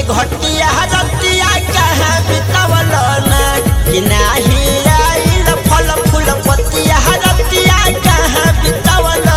घटिया रतिया कहाँ बितावल ना कि नाही आइल फल फूल पतिया रतिया कहाँ बितावल ना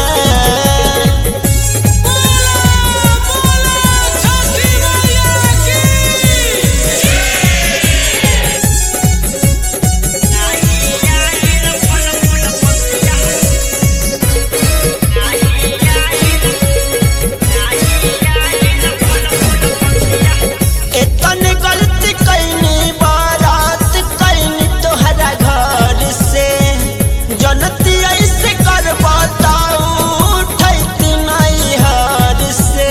एतने गलती कैनी बारात कैनी तोहरा घर से जनती ऐसे कर बताऊ उठैती नहीं हर से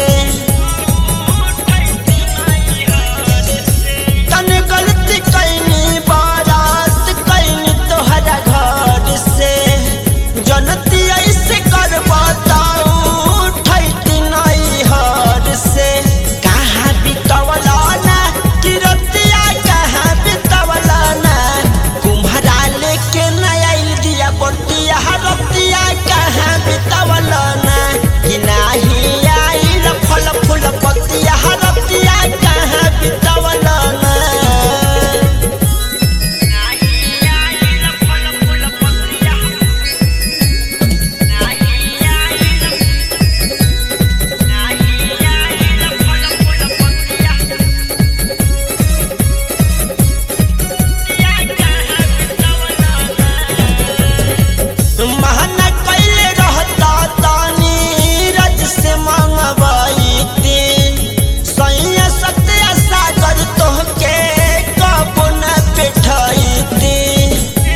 तने गलती कैनी बारात कैनी तोहरा घर से जनती ऐसे कर बताऊ उठैती नहीं हर से कहाँ बितवला ना कि रतिया कहाँ बितवला ना कुम्हरा लेके न आइल दिया बटिया रतिया कहाँ बितवला ना कि नाही आइल फल फूल पतिया रतिया कहाँ बितवला ना महना कैले रहता तानी रज से मंगवाई थी सैया सत्या सागर तोहके कब न बैठाई थी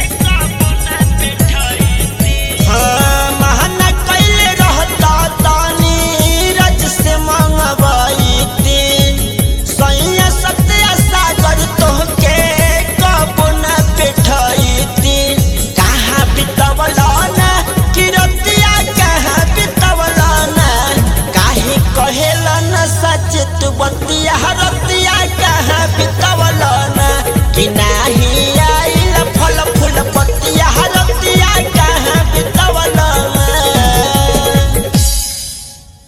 हाँ महना कैले रहता तानी रज से मंगवाई थी सैया सत्या सागर तोहके कब न बैठाई थी कहाँ बितवला ना कि रतिया कहाँ बितवला ना काहे कहेला न सच तू बतिया